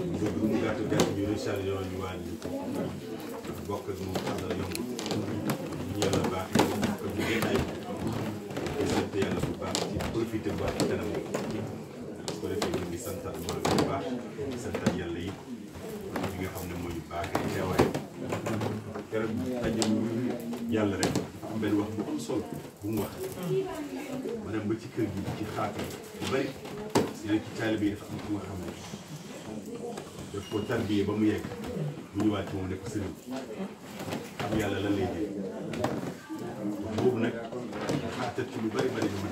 bëgg lu mu gàtt gàtt ñu rechargé woon ñu wàññi bokk ak moom àndal yomb ñu yàlla baax ñu bokk ak ñu jotaay di sant yàlla bu baax ci profité bu baax ci kanam su ko defee ñu ngi santal ma bu baax di santal yàlla yi ñi nga xam ne moo ñu baaxee teewaay keroog daje yàlla rek dafa am benn wax bu am solo bu mu wax ma dem ba ci kër gi ci xaatu bu bari yeneen ci taalibe yi dafa am ku nga xam ne daf ko tarbiyee ba mu yegg mu ñëwaat ci moom ne ko sëriñ xam yàlla lan lay dégg wax boobu nag xaatat ci lu bari bari bi ma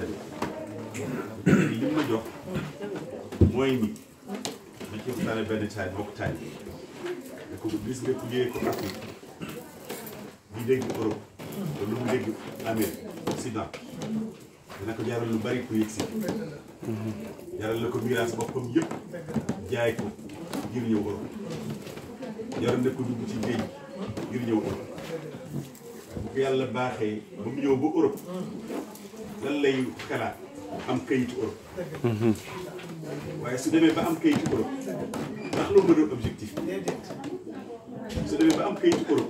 dem li ma jox mooy ni ma ci waxtaane benn taal bokk taal ne ko gis nga ku jógee ko Afrique di dégg Europe wala lu mu dégg Amérique Occident dina ko jaral lu bari ku yëg si jaral la ko miraas boppam yëpp jaay ko ngir ñëw Europe jaral na ko dugg ci géej ngir ñëw Europe bu ko yàlla baaxee ba mu ñëw ba Europe lan lay xalaat am kayitu Europe waaye su demee ba am kayitu Europe ndax loolu nga doon objectif su demee ba am kayitu Europe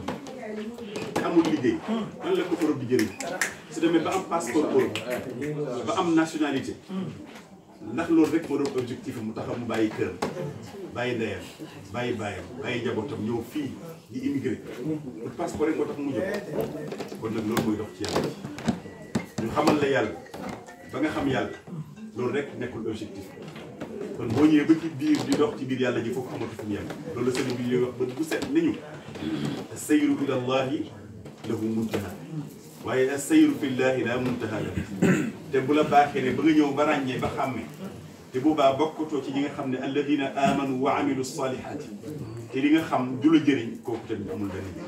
te amul liggéey lan la ko Europe di jëriñ su demee ba am passeport Europe ba am nationalité ndax loolu rek moo doon objectif mu taxaw mu bàyyi këram bàyyi ndeyam bàyyi bàyyam bàyyi njabootam ñëw fii di immigré pour passeport rek moo tax mu jóg kon nag loolu mooy dox ci yàlla ñu xamal la yàlla ba nga xam yàlla loolu rek nekkul objectif kon boo ñëwee ba ci biir di dox ci biir yàlla ji foofu amatu fu mu yem loolu la sëriñ bi ñuy wax ba bu set nañu sayru ila llahi lahu muntaha waaye as-sayru fillahi la muntaha la te bu la baaxee ne ba nga ñëw ba ràññee ba xàmmee te boobaa bokkutoo ci ñi nga xam ne alladina amanu wa amilu salihati te li nga xam du la jëriñ kooku tamit amul benn njëriñ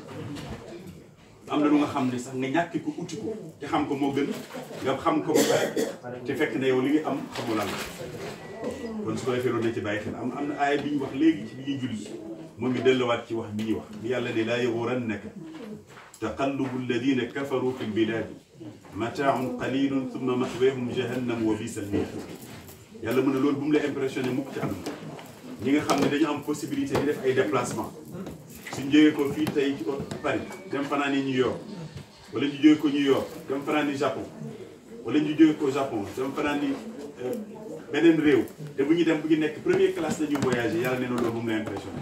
am na lu nga xam ne sax nga ñàkki ko uti ko te xam ko moo gën nga xam ko ba pare te fekk na yow li nga am xamul lan la kon su ko defee loolu nañ ci bàyyi xel am am na aaya bi ñu wax léegi ci bi ñuy julli moom mi delluwaat ci wax bi ñuy wax bi yàlla ne laa yagurannaka taqallubu alladina kafaru fi lbiladi mataaun qalilun thumma maxweehum jahannam wa bisa almihad yàlla mu ne loolu bu mu la impressionné mukk ci àdduna ñi nga xam ne dañu am possibilité di def ay déplacement suñ jógee ko fii tey ci Paris dem fanaan yi New York wala ñu jógee ko New York dem fanaan yi Japon wala ñu jógee ko Japon dem fanaan yi beneen réew te bu ñu dem bu ñu nekk première classe la ñuy voyagé yàlla nee na loolu bu mu la impressionné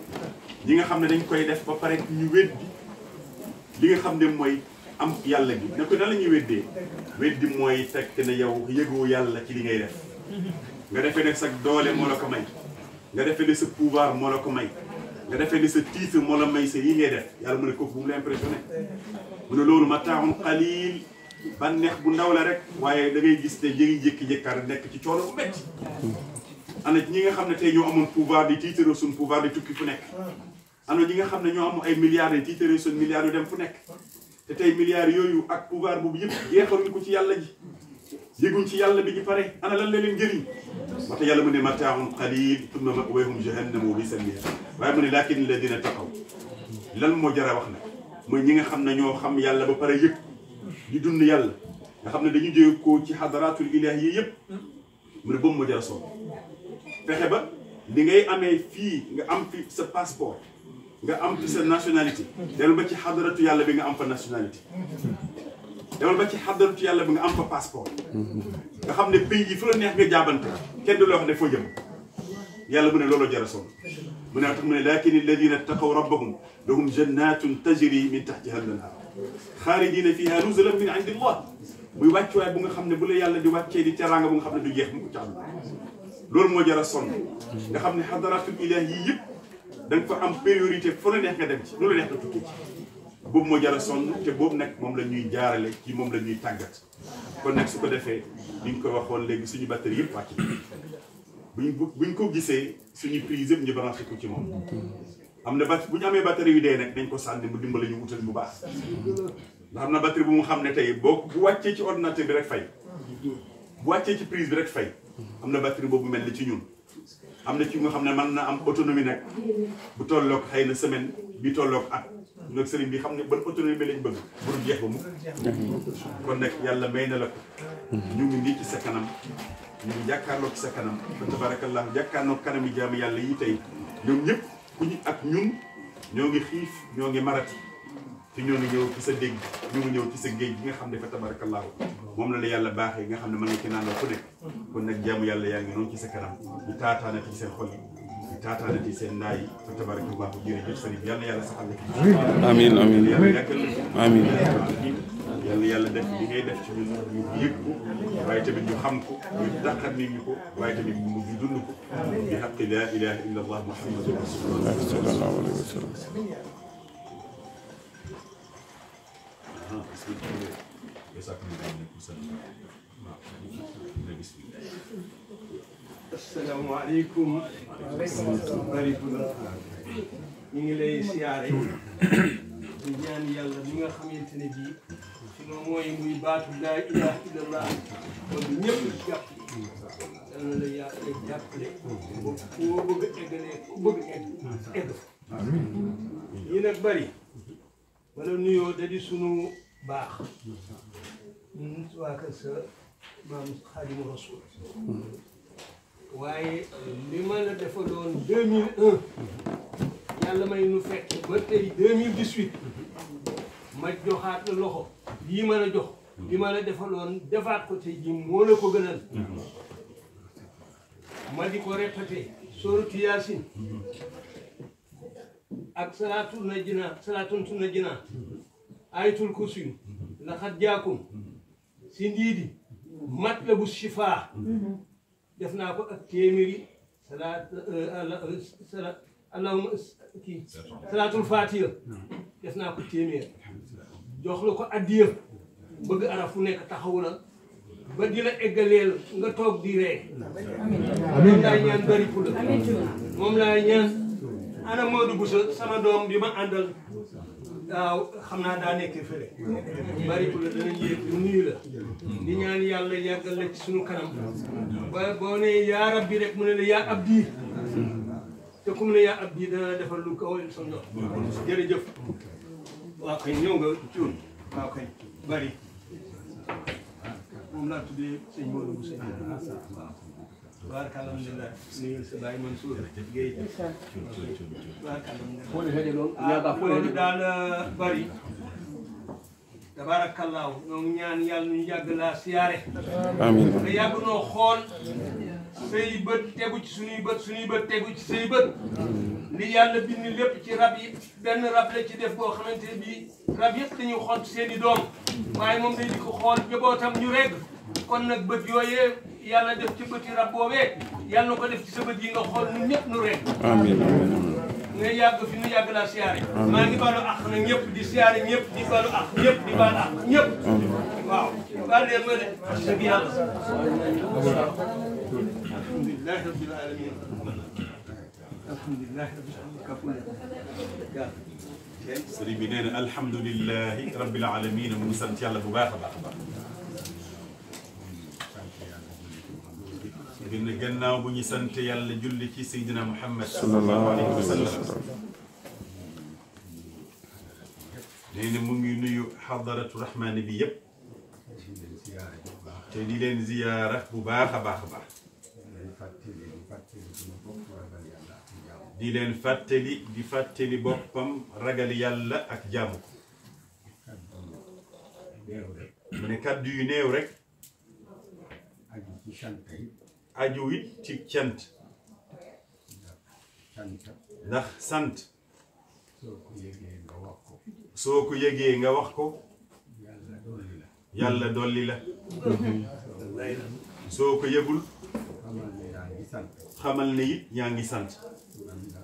ñi nga xam ne dañ koy def ba pare ñu weddi li nga xam ne mooy am yàlla gi ne ko nan la ñuy weddee weddi mooy fekk ne yow yëgoo yàlla ci li ngay def nga defee ne sa doole moo la ko may nga defee ne sa pouvoir moo la ko may nga defee ne sa titre moo la may sa yi ngay def yàlla mu ne kooku bu mu la impressionné mu ne loolu mataaun qalil bànneex bu ndaw la rek waaye da ngay gis ne ñu ngi jékki-jékkaar nekk ci coono bu métti ana ñi nga xam ne tey ñoo amoon pouvoir di titre suñ pouvoir di tukki fu nekk ana ñi nga xam ne ñoo am ay milliards di titre suñ milliards yu dem fu nekk te tey milliards yooyu ak pouvoir boobu yëpp jeexaluñ ko ci yàlla ji yëguñ ci yàlla bi ñu pare ana lan la leen njëriñ moo tax yàlla mu ne mataaun qalil thumma ma'waahum jahannam wa bi'sal mihaad waaye mu ne laakin alladina taqaw lan moo jar a wax nag mooy ñi nga xam ne ñoo xam yàlla ba pare yëg di dund yàlla nga xam ne dañu jóge ko ci xadaratul ilahi yi yëpp mu ne boobu moo jar a sonn fexe ba li ngay amee fii nga am fi sa passeport nga am fi sa nationalité demal ba ci xadaratu yàlla bi nga am fa nationalité demal ba ci xadaratu yàlla bi nga am fa passeport nga xam ne pays yi fu la neex nga jaabante kenn du la wax ne foo jëm yàlla mu ne looloo jar a sonn mu ne tax mu ne lakin alladina taqaw rabbahum lahum jannatun tajri min tahtiha al-anhar xaalidina fiha nuzulan min indillah muy wàccuwaay bu nga xam ne bu la yàlla di wàccee di teraanga bu nga xam ne du jeex mu ko ci àdduna loolu moo jar a sonn nga xam ne xadaratul ilahi yi yëpp da nga fa am priorité fu la neex nga dem ci lu la neex nga tukki ci boobu moo jar a sonn te boobu nag moom la ñuy jaarale ci moom la ñuy tàggat kon nag su ko defee li ñu ko waxoon léegi suñu batterie yëpp wàcc buñ buñ ko gisee suñu prise yëpp ñu branché ko ci moom am na bat bu ñu amee batterie yu dee nag dañ ko sànni mu dimbali ñu wutal bu baax ndax am na batterie bu mu xam ne tey boo bu wàccee ci ordinateur bi rek fay bu wàccee ci prise bi rek fay am na batterie boobu mel ni ci ñun am na ci nga xam ne mën na am autonomie nag bu tolloog xëy na semaine bi tolloog at nag sëriñ bi xam ne ban autonomie bi lañ bëgg bu dul jeex ba mu kon nag yàlla may na la ko ñu ngi nii ci sa kanam ñu ngi jàkkaarloo ci sa kanam fa tabarakallah jàkkaarloo kanami jaamu yàlla yi tey ñoom ñëpp ku ñu ak ñun ñoo ngi xiif ñoo ngi marati te ñoo ngi ñëw ci sa dégg ñoo ngi ñëw ci sa géej gi nga xam ne fa tabarakallah moom la la yàlla baaxee nga xam ne mën nga ci naanal ku nekk kon nag jaamu yàlla yaa ngi noonu ci sa kanam ñu taataana ci seen xol yi ñu taataana ci seen naay yi fa tabarakallah jërëjëf sëriñ bi yàlla yàlla saxal la ci amiin amiin yàlla yàggal la ci amiin yàlla yàlla def li ngay def ci ñun ñu yëg ko waaye tamit ñu xam ko ñu dàqat nit ñi ko waaye tamit ñu mujj dund ko bi xaqi laa ilaha illa allah muhammadu rasulullah sallallahu alayhi wa sallam asalaamaaleykum barikula ñu ngi lay siyaare di ñaan yàlla mi nga xamante ne bii sunu mooy muy baatu laa ilaha illallah kon ñëpp jàpp yal na la yàlla jàppale ba koo bëgg a eggalee ku bëgg egg egg fa yi nag bari wala nuyoo da di sunu baax ñun waa kër sa maam Xaadimu Rasuul waaye li ma la defaloon 2001 yàlla may nu fekk ba tey 2018 ma joxaat la loxo lii ma la jox li ma la defaloon defaat ko tey jii moo la ko gënal ma di ko répété sooratu yaasin ak salaatul na jinaa salaatun sunna jinaa ayatul kursi laxat jaakum si ndiidi matlabu shifaa def naa ko ak téeméeri salaat salaat allahuma kii salaatul faatiha def naa ko téeméer jox la ko addiya bëgg araf fu nekk taxaw la ba di la eggaleel nga toog di ree moom laa ñaan bari pour la moom laa ñaan ana Modou Boussa sama doom bi ma àndal waaw xam naa daa nekk fële bari pour la dana yéeg lu nuyu la di ñaan yàlla yàggal la ci sunu kanam ba boo ne yaa rabbi rek mu ne la yaa abdi te comme ne yaa abdi dana la defal lu kaw sa ndox jërëjëf waaw kay ñëw nga cuun waaw kay bari moom laa tuddee sëñ Modou Boussa waaw tabaaraka alhamdulilah nuyu sa baay Mansour Guèye tabaaraka alhamdulilah ah loolu daal bari tabaarakallaahu ñoo ngi ñaan yàlla ñu yàgg laa siyaare amiin nga yàgg noo xool say bët tegu ci suñuy bët suñuy bët tegu ci say bët li yàlla bind lépp ci rab yi benn rab la ci def boo xamante ne bii rab yëpp dañuy xool seen i doom waaye moom day di ko xool jabootam ñu regg kon nag bët yooyee yàlla def ci bëti rab boobee yàlla na ko def ci sa bët yi nga xool ñun ñëpp nu regg amiin amiin nga yàgg fi nu yàgg laa siyaare maa ngi balu àq nag ñëpp di siyaare ñëpp di balu àq ñëpp di balu àq ñëpp waaw baal leen ma de wax dëgg yàlla alhamdulilahi rabbil alamin alhamdulilahi rabbil alamin kapul sëriñ bi nee na alhamdulilahi rabbil alamin mu ngi sant yàlla bu baax a baax a baax ngir ne gannaaw bu ñu sant yàlla julli ci Seydina Muhammad sallallahu alayhi wa sallam nee na mu ngi nuyu xadaratu rahmaani bi yëpp te di leen ziyaara bu baax a baax a baax di leen fàttali di fàttali boppam ragal yàlla ak jaamu ko mu ne kàddu yu néew rek aju ci sant yi aju it ci cant sant ndax sant soo ko yëgee nga wax ko soo ko yëgee nga wax ko yàlla dolli la yàlla dolli la soo ko yëgul xamal ne yaa ngi sant xamal ne it yaa ngi sant man nga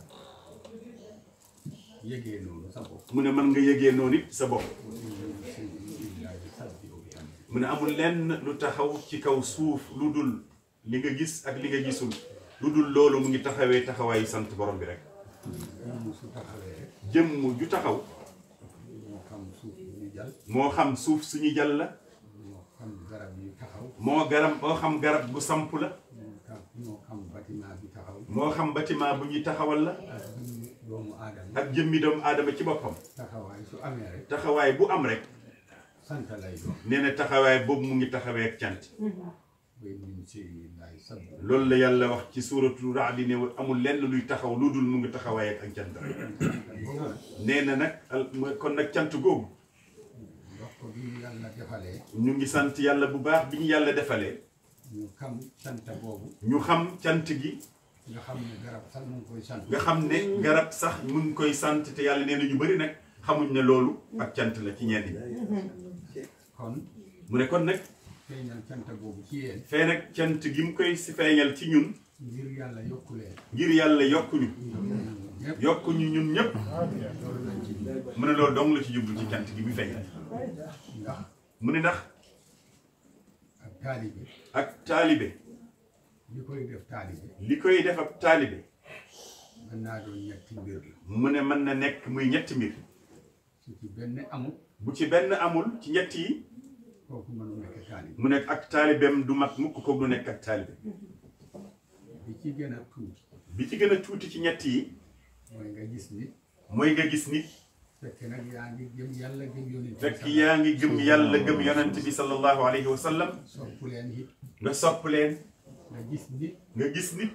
yëgee noonu sa bopp mu ne mën nga yëgee noonu it sa bopp illaahi sabbi bi am mu ne amul lenn lu taxaw ci kaw suuf lu dul li nga gis ak li nga gisul lu dul loolu mu ngi taxawee taxawaayu sant borom bi rek mu su taxawee rek jëmm ju taxaw moo xam suuf ñu jàll moo xam suuf suñu jàll la moo xam garab yi taxaw moo garab moo xam garab gu samp la moo xam moo xam bâtiment bi taxaw moo xam bâtiment bu ñuy taxawal la ak doomu aadama ak jëmmi doomu aadama ci boppam taxawaay su amee rek taxawaay bu am rek sant lay doon nee na taxawaay boobu mu ngi taxawee ak cant wa in min shay'in illa yusabbihu loolu la yàlla wax ci suuratu Ra'd ne amul lenn luy taxaw lu dul mu ngi taxawaay ak ak cant rek nee na nag al- mooy kon nag cant googu ndox ko bi ñu yàlla defalee ñu ngi sant yàlla bu baax bi ñu yàlla defalee ñu xam sant boobu ñu xam cant gi nga xam ne garab sax mu ngi koy sant nga xam ne garab sax mu ngi koy sant te yàlla nee na ñu bëri nag xamuñ ne loolu ak cant la ci ñenn ñi kon mu ne kon nag feeñal sant boobu ci yéen fee nag cant gi mu koy si feeñal ci ñun ngir yàlla yokku leen ngir yàlla yokkuñu ñëpp yokkuñu ñun ñëpp loolu lañ ci mu ne loolu dong la ci jublu ci cant gi mu feeñal ndax mu ne ndax ak taalibe ak taalibe li koy def taalibe li koy def ab taalibe mën naa doon ñetti mbir la mu ne mën na nekk muy ñetti mbir su ci benn amul bu ci benn amul ci ñett yi kooku mënu nekk taalibe mu nekk ak taalibeem du mat mukk ko du nekk ak taalibe bi ci gën a tuuti bi ci gën a tuuti ci ñett yi mooy nga gis nit mooy nga gis nit fekk nag yaa ngi gëm yàlla gëm yonent fekk yaa ngi gëm yàlla gëm yonent bi sallallahu alayhi wa sallam sopp leen it nga sopp leen nga gis nit nga gis nit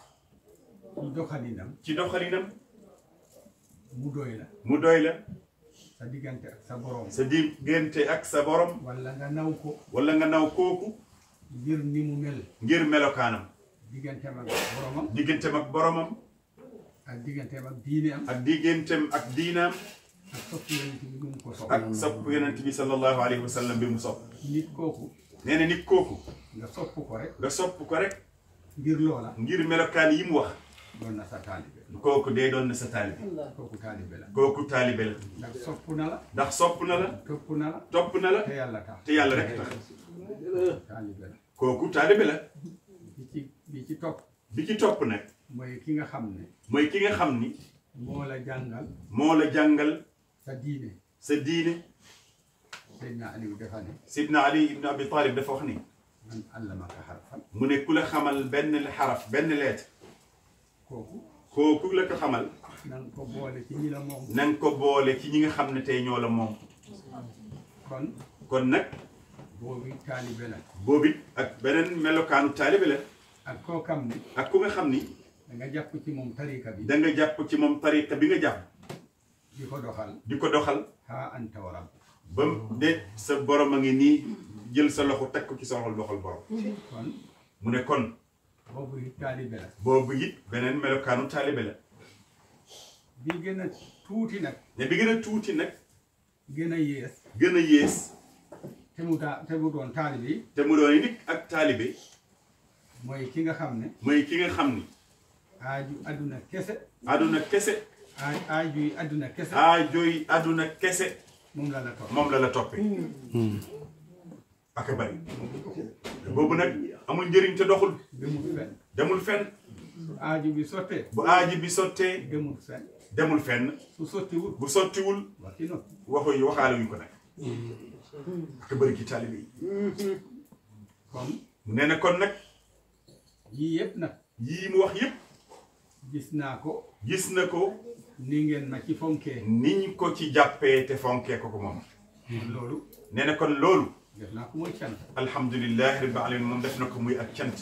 ci doxalinam ci doxalinam mu doy la mu doy la sa diggante ak sa borom sa diggante ak sa borom wala nga naw ko wala nga naw kooku ngir ni mu mel ngir melokaanam digganteem ak boromam digganteem ak boromam ak digganteem ak diine am ak digganteem ak diinaam ak sopp yonent bi nu mu ko sopp ak sopp yonent bi sallallahu alayhi wa sallam bi mu sopp nit kooku nee na nit kooku nga sopp ko rek nga sopp ko rek ngir loola ngir melokaan yi mu wax doon na sa taalibe kooku dee doon na sa taalibe kooku taalibe la kooku taalibe la ndax sopp na la ndax sopp na la topp na la topp na la te yàlla tax te yàlla rek tax taalibe la kooku taalibe la bi ci bi ci topp bi ci topp nag mooy ki nga xam ne mooy ki nga xam ni moo la jàngal moo la jàngal sa diine sa diine Seydina Aliou dafa ne Sidna Ali ibn Abi Talib dafa wax ni man allamaka harfan mu ne ku la xamal benn xaraf benn leet kooku kooku la ko xamal na nga ko boole ci ñi la moom na nga ko boole ci ñi nga xam ne tey ñoo la moom kon kon nag boobu taalibe la boobu it ak beneen melokaanu taalibe la ak koo xam ne ak ku nga xam ni da nga jàpp ci moom tarika bi da nga jàpp ci moom tariqa bi nga jàpp di ko doxal di ko doxal haa anta wa rabb ba mu de sa borom a ngi nii jël sa loxo teg ko ci sa loxol doxal borom kon mu ne kon boobu it taalibe la boobu it beneen melokaanu taalibe la bi gën a tuuti nag ne bi gën a tuuti nag gën a yees gën a yées te mu taa te mu doon taalibe yi te mu doon nit ak taalibe mooy ki nga xam ne mooy ki nga xam ni aaju adduna kese àdduna kese aaj aaju yi adduna kese aajooy àdduna kese moom la la topp moom la la toppee ak a bari boobu nag amul njëriñ te doxul demul fenn demul fenn su aaju bi sottee bu aaji bi sottee demul fenn demul fenn su sottiwul bu sottiwul waxi noppi waxu yi waxaale wuñ ko nag ak a bari ci taalibe yi kon mu nee na kon nag yii yëpp nag yii mu wax yépp gis naa ko gis na ko ni ngeen ma ci fonkee niñ ko ci jàppee te fonkee ko ko moom loolu nee na kon loolu def naa ko mooy cant alhamdulilahi rabbil alamin moom def na ko muy ak cant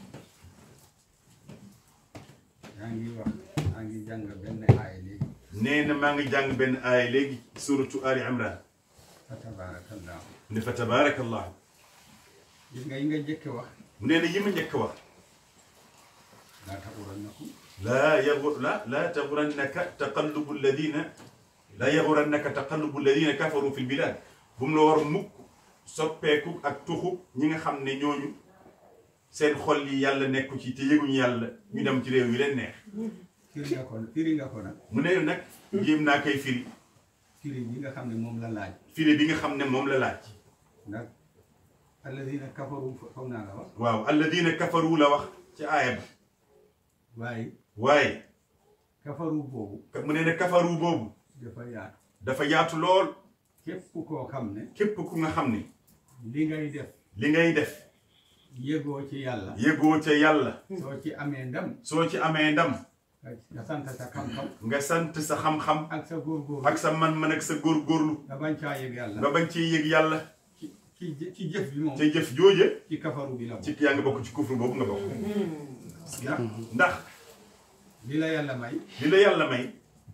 yaa ngi wax yaa ngi jàng benn aaya léegi nee na maa ngi jàng benn aaya léegi suratu ali imran fa tabarakallahu mu ne fa tabaarakallahu gis nga yi nga jëkke wax mu nee na yi ma njëkk wax laa taxurannakum laa yagu la laa taxurannaka taqallubu alladina laa yaxurannaka taqallubu alladina kafaru fi lbilad bu mu la war mukk soppeeku ak tuxu ñi nga xam ne ñooñu seen xol yi yàlla nekku ci te yëguñu yàlla ñu dem ci réew yi leen neex firi nga ko firi nga ko nag mu ne nag jéem naa koy firi firi bi nga xam ne moom la laaj firi bi nga xam ne moom la laaj ndax alladina kafaru foog naa la wax waaw alladina kafaru la wax ci aaya ba waaye waaye kafaru boobu mu ne ne kafaru boobu dafa yaatu dafa yaatu lool képp koo xam ne képp ku nga xam ni li ngay def li ngay def yëgoo ci yàlla yëgoo ca yàlla soo ci amee ndam soo ci amee ndam nga sant sa xam-xam nga sant sa xam-xam ak sa góorgóorlu ak sa man-man ak sa góorgóorlu nga bañ caa yëg yàlla nga bañ ci yëg yàlla ci ci jë- ci jëf bi moom te jëf jooje ci kafaru bi la moom ci yaa ngi bokk ci kufru boobu nga bokk ndax ndax li la yàlla may li la yàlla may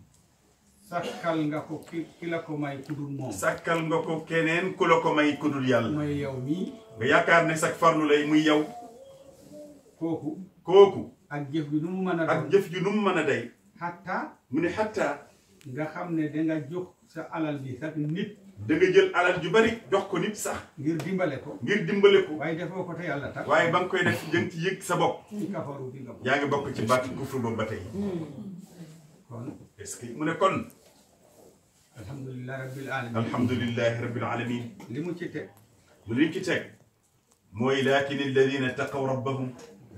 sàkkal nga ko ki ki la ko may ku dul moom sàkkal nga ko keneen ku la ko may ku dul yàlla mooy yow mii nga yaakaar ne sax farlu lay muy yow kooku kooku ak jëf bi nu mu mën a ak doon jëf ju nu mu mën a day xatta mu ne xatta nga xam ne danga jox sa alal bi sax nit da nga jël alal ju bari jox ko nit sax ngir dimbale ko ngir dimbale ko waaye defoo ko te yàlla tax waaye ba nga koy def jëm ci yëg sa bopp ci kafaru bi nga bokk yaa ngi bokk ci baatu kufru boobu ba tey kon est-ce que mu ne kon alhamdulilah rabbil alamin alhamdulillahi rabbil alamin li mu ci teg mu liñ ci teg mooy laakin alladina taqaw rabbahum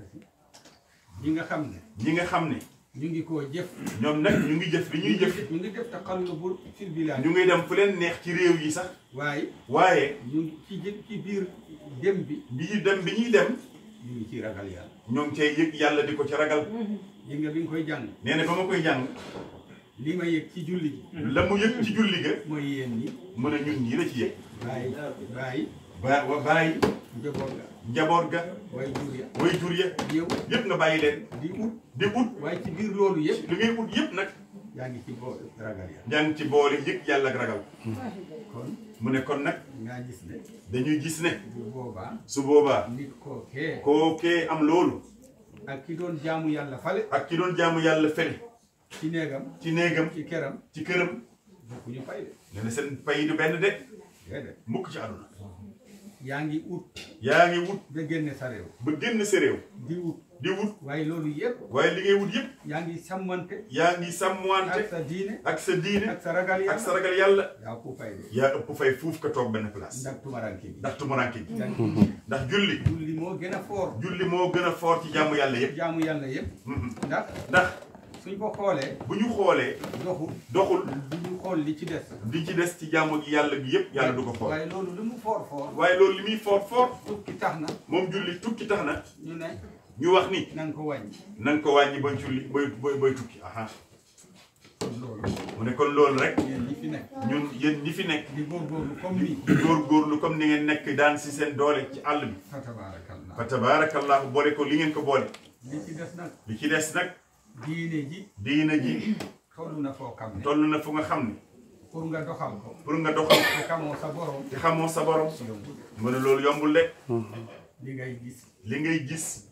ñi nga xam ne ñi nga xam ne ñu ngi koo jëf ñoom nag ñu ngi jëf li ñuy jëf ñu ngi def taqallubul fil bilad ñu ngi dem fu leen neex ci réew yi sax waaye waaye ñu ngi ci jë- ci biir dem bi bi ñuy dem bi ñuy dem ñu ngi ciy ragal yàlla ñoo ngi cay yëg yàlla di ko ci ragal yi nga bi nga koy jàng nee na ba ma koy jàng li ma yëg ci julli gi la mu yëg ci julli ga mooy yéen ñi mu ne ñun ñii la ci yëg bàyyi bàyyi ba wa bàyyi njaboot ga njaboot ga way jur ya way jur ya yow yëpp nga bàyyi leen di ut di ut waaye ci biir loolu yëpp li ngay ut yëpp nag yaa ngi ci boo ragal yàlla yaa ngi ci boole yëg yàlla ak ragal kon mu ne kon nag ngaa gis ne dañuy gis ne bu boobaa su boobaa nit koo kee kookee am loolu ak ki doon jaamu yàlla fale ak ki doon jaamu yàlla fele ci néegam ci néegam ci këram ci këram bokku ñu fay de nee na seen pay du benn de déedéet mukk ci àdduna yaa ngi ut yaa ngi wut ba génne sa réew ba génn sa réew di ut di wut waaye loolu yëpp waaye li ngay wut yëpp yaa ngi sàmmante yaa ngi sàmmwante ak sa diine ak sa diine ak sa ragal ak sa yàlla ragal yàlla yaa ko fay de yaa ëpp fay fuuf ka toog benn place ndax tumaranke bi ndax tumuranke gi ndax ndax julli julli moo gën a foor julli moo gën a foor ci jaamu yàlla yëpp jaamu yàlla yëpp Mhm. ndax ndax suñ ko xoolee bu ñu xoolee doxul doxul du ñu xool li ci des di ci des ci jaamu gi yàlla gi yëpp yàlla du ko xool waaye loolu lu mu foor foor waaye loolu li muy foor foor tukki tax na moom julli tukki tax na ñu ne ñu wax ni na nga ko wàññi na nga ko wàññi booy julli booy booy booy tukki aha kon loolu mu ne kon loolu rek yéen ñi fi nekk ñun yéen ñi fi nekk di góorgóorlu comme nii di góorgóorlu comme ni ngeen nekk daan si seen doole ci àll bi fa tabaarakallah fa tabaarakallahu boole ko li ngeen ko boole li ci des nag li ci des nag diine ji diina ji toll na foo xam ne toll na fu nga xam ne pour nga doxal ko pour nga doxal te xamoo sa borom te xamoo sa borom yombul mu ne loolu yombul de li ngay gis li ngay gis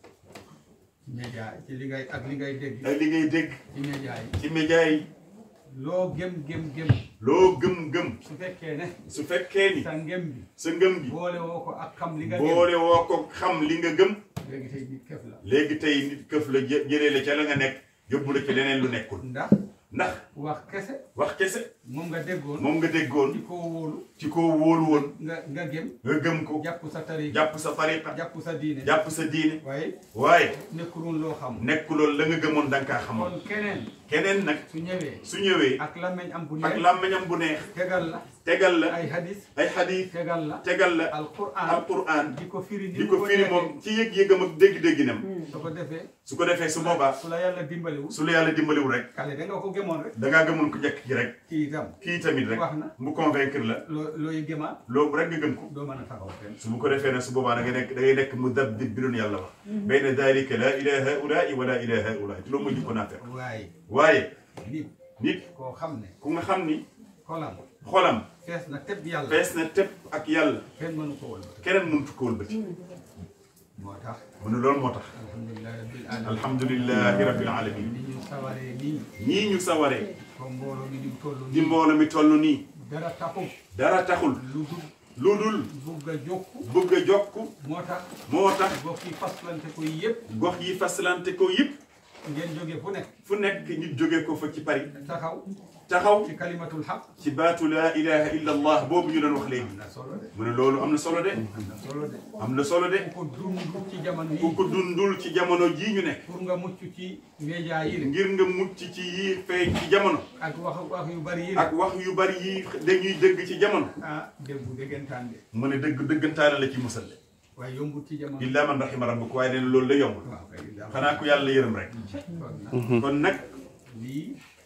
ci média ci li ngay ak li ngay dégg ak li ngay dégg ci média yi ci média yi loo gëm gëm gëm loo gëm-gëm su fekkee ne su fekkee ni sa ngëm bi sa ngëm gi boole woo ko ak xam li nga gëm boole woo ko xam li nga gëm léegi tey nit këf la léegi tey nit këf la jë- jëlee la ca la nga nekk yóbbu la ci leneen lu nekkul ndax ndax wax kese wax kese moom nga déggoon moom nga déggoon ci koo wóolu ci koo wóolu woon nga nga gëm nga gëm ko jàpp sa tariqa jàpp sa tariqa jàpp sa diine jàpp sa diine waaye waaye nekkuloon loo xam nekk loolu la nga gëmoon da nga kaa xamoon kon keneen keneen nag su ñëwee su ñëwee ak làmmeñ am bu ak neex làmmiñam bu neex tegal la tegal la ay hadis ay xadiis tegal la tegal la alquran alquran di ko firi ni di mu ko firi neexee. moom ci yëg-yëgam ak dégg-dégginam su ko defee su ko defee su boobaa su la yàlla dimbaliwul su la yàlla dimbaliwul rek kale da nga ko gëmoon rek dangaa gëmoon ko njëkk ki rek kii itam kii tamit rek wax na mu convaincre la loo looy gëmaat loolu rek nga gëm ko doo mën a taxaw fenn su bu ko defee nag su boobaa da ngay nekk da ngay nekk mu dabbib bi doon yàlla wax bayna dalika la ilaha haulaai wa la ilaha haulaai te loolu mooy jikko naafeq waaye waaye nit nit koo xam ne ku nga xam ni xolam xolam fees na teb yàlla fees na tëpp ak yàlla kenn mënu ko wëlbati keneen mënut ko wëlbati moo tax mu ne loolu moo tax alhamdulilah rabbil alamin alhamdulilahi rabbil alamin ni ñu sawaree nii ñii ñu sawaree comme mbooloo mi ñu toll di nii mbooloo mi toll nii dara taxul dara taxul lu dul lu dul bugg a jokku bëgg a jokk moo tax moo tax gox yi faslante ko yëpp gox yi fasalante ko yëpp ngeen jóge fu nekk fu nekk nit jóge ko fa ci Paris taxaw taxaw ci kalimatul xaq ci baatu laa ilaha illa allah boobu ñu doon wax léegi am na solo de mu ne loolu am na solo de am na solo de am na solo de ku ko dund ci jamono ku yi ko dundul ci jamono jii ñu nekk pour nga mucc ci média yi la ngir nga mucc ci yii feeñ ci jamono ak wax wax yu bari yi la ak wax yu bari yi dañuy dëgg ci jamono ah déggu déggantaan de mu ne dëgg dëggantaane la ci musal de waaye yombut ci jamono illa man rahima rabbuk waaye nee na loolu la yombul waaw kay daa xanaa ku yàlla yërëm rek kon nag kon nag lii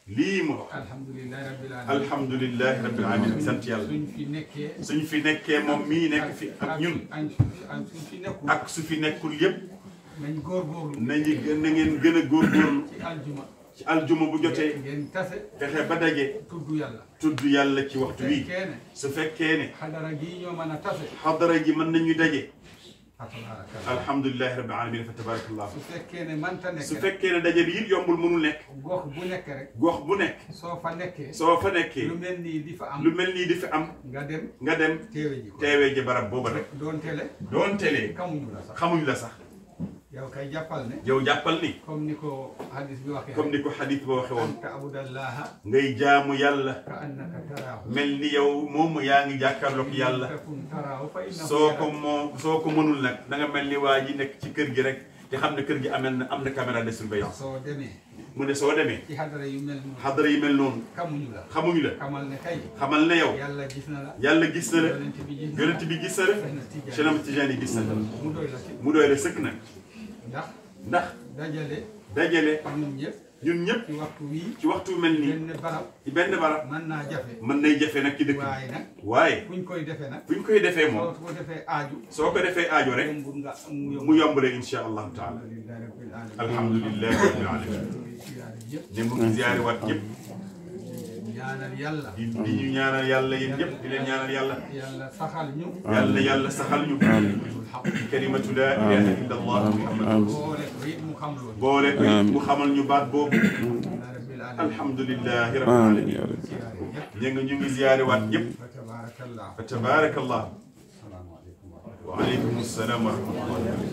lii mu wax alhamdulilahi rabbil alamin alhamdulilahi rabbil alamin sant yàlla suñ fi nekkee suñ fi nekkee moom mii nekk fi ak ñun ak suñ fi nekkul ak su fi nekkul yépp nañ góorgóorlu nañu gën na ngeen gën a góorgóorlu ci aljuma ci aljuma bu jotee ngeen tase fexe ba daje tudd yàlla tudd yàlla ci waxtu wi fekkee ne su fekkee ne xadara gii ñoo mën a tase xadara gi mën nañu daje atabaarakallah alhamdulilahi rabbil alamin fa tabarakallah su fekkee ne manta nekk su rek fekkee ne daje bi it yombul mënul nekk gox bu nekk rek gox bu nekk soo fa nekkee soo fa nekkee lu mel nii di fa am lu mel nii di fi am nga dem nga dem teewe ji ko teewee ji barab booba rek doon tele doon telee kamuñu la sax xamuñ la sax yow kay jàppal ne yow jàppal ni comme ni ko hadis bi waxee comme ni ko xadis ba waxe woon anta abudallaha ngay jaamu yàlla ka annaka taraahu mel ni yow moom yaa ngi jàkkaarloog yàlla takun taraahu fa innahu soo ko yaraaka. moo soo ko mënul nag da nga mel ni waa ji nekk ci kër gi rek te xam ne kër gi amel na am na caméra de surveillance soo demee mu ne soo demee ci xadara yu mel noonu xadara yi mel noonu kamuñu la xamuñu la xamal ne kay xamal ne yow yàlla gis na la yàlla gis na la yonent bi gis na la yonent bi gis na la Cheikh Ahmad Tidiane gis na la mu doy la ci mu doy la sëkk nag ndax ndax dajale dajale ñun ñëpp ñun ñëpp ci waxtu wii ci waxtu mel nii benn barab ci benn barab mën naa jafe mën nay jafe nag ci dëkk bi waaye nag waaye fuñ koy defee nag fu ñu koy defee soo moom ko defee aaju soo ko defee aajo rek yombul nga mu yomb mu yombale insha allahu taala alhamdulillahi rabbil alamin alhamdulilahi rabbil alamin siyaare yëpp ne mu ngi ziyaare waat ñëpp ñaanal yàlla di di ñu ñaanal yàlla yéen ñëpp di leen ñaanal yàlla yàlla saxal ñu yàlla yàlla saxal ñu kalimatu la ilaha illa allah muhammad boole ko it mu xam loolu boole ko it mu xamal ñu baat boobu rabbil alamin alhamdulilahi rabbil amiin alamin yaa rabbi siyaare yëpp ñu ngi ñu ngi ziyaare waat ñëpp fa tabarakallah fa tabarakallah salaamaaleykum wa wa aleykum assalaam wa rahmatullahi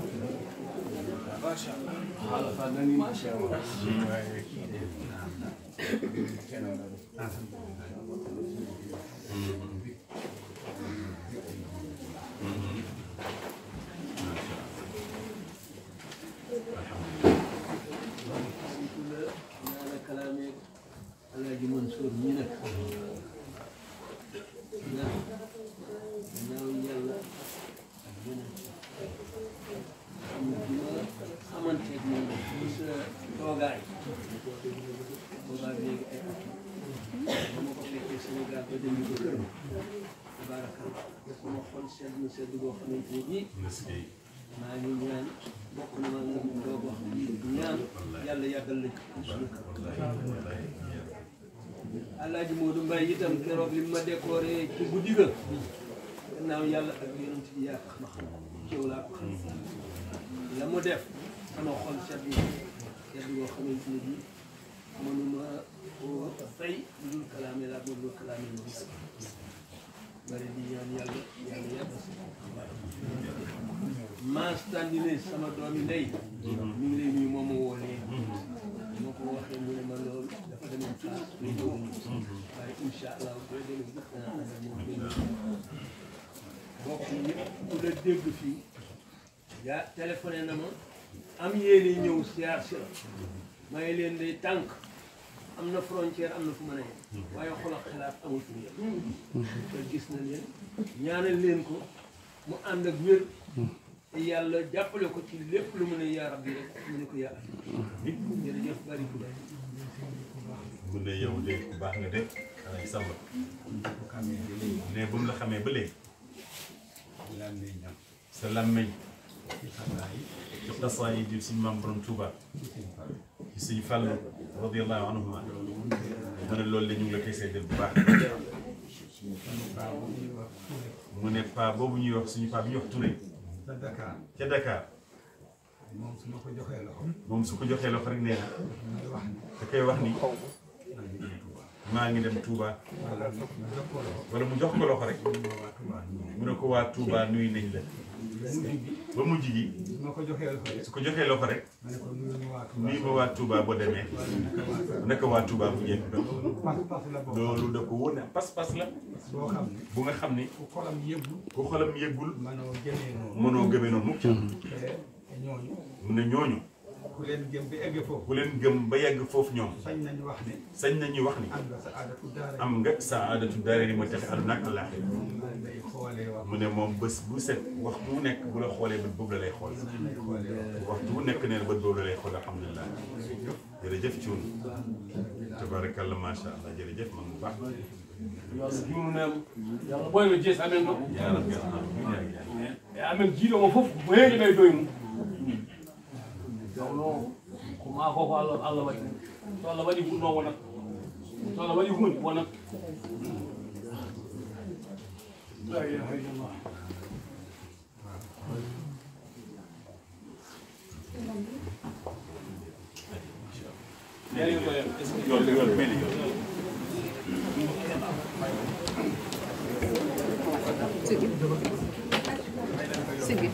ñaana kalaame alaaji Mansour ñi nag ndax ginnaaw yàlla ak yeneen xam nga bi ma xamanteeg moom ci sa toogaay boobaa léegi ay at ba ma ko fekkee Sénégal ba dem ko kër tabaarakalla sama xol sedd na sedd boo xamante ne bii maa ngi ñaan bokk na ma nga doog wax ñaan yàlla yàggal la ci suñu kër Alaaji Modou Mbaye itam keroog li ma décoré ci guddi ga gannaaw yàlla ak yonent bi yaa tax ma xam ci yow laa ko xam la mu def sama xol sedd na sedd boo xamante ne bii mënuma koo fay lu dul kalaame laa moom lu kalaame lu gis bari di ñaan yàlla yàlla yàggal si maas tàndine sama doomi ndey mi ngi lay nuyu moom ma woo léegi moo ko waxee mu ne ma loolu dafa demoon place muy ñëw waaye incha allah boo demee gis naa ànd ak moom benn bokk ñëpp ku la dégg fii yaa téléphoné na ma am yéene ñëw siyaar si la may leen day tànk am na frontière am na fu mën a yem waaye xol ak xalaat amul fu yem te gis na leen ñaanal leen ko mu ànd ak wér te yàlla jàppale ko ci lépp lu mu ne yaa rabbi rek mu ne ko yaa jërëjëf bari ku bari mu ne yow de ku baax nga de xanaa ci sàmm ne bu mu la xamee ba léegi lan lay ñam sa làmmeñ ci xabaar yi ci xasaa yi di suñu maam borom Touba ci suñu fàll radiyallahu anhuma mu ne loolu la ñu ngi la koy seedeel bu baax baa bu ñuy wax Touré mu ne paa boobu ñuy wax suñu paa bi ñuy wax Touré sa Dakar ca Dakar moom su ma ko joxee loxo moom su ko joxee loxo rek nee na may wax ni da koy wax ni maa ngi dem Touba maa ngi dem Touba wala ma jox ko loxo wala mu jox ko loxo rek mu ma waa Touba ñu mu ne ko waa Touba nuyu nañ la mujj bi ba mujj gi su ma ko joxee loxo rek su ko joxee loxo rek ma ne ko nuyu ma waa Touba nuyu ma waa Touba boo demee naka waa Touba bu njëkk ba pas-pas la boo xam loolu da ko wóor ne pas-pas la boo xam ne bu nga xam ni ku xolam yëggu ku xolam yëggul manoo jëlee noonu mënoo gëmee noonu mukk te ñooñu mu ne ñooñu ku leen gëm bi egg foofu ku leen gëm ba yegg foofu ñoom sañ nañu wax ne sañ nañuy wax ni am nga sa aadatu daara am nga saadatu daare ni ma texe àdduna ak àllaaxira moom lay xoolee wax mu ne moom bés bu set waxtu wu nekk bu la xoolee bët boobu la lay xool lay xoolee wax waxtu wu nekk nee na bët boobu la lay xool alhamdulilah jërëjëf Thioune tabarakallah macha allah jërëjëf man bu baax yalla jumnunema yalla ɓoyno jees amen ɗo yaa rabbi alhamdulilah e amen jiiɗomo fof ko heeƴi ɓe doy mum jawno ko ma ko ko allah allah waɗi so allah waɗi hunde wonat so allah waɗi hunde wonat la ilaha illallah Yari ko yam. yoon yoon mel ni yoon Sige.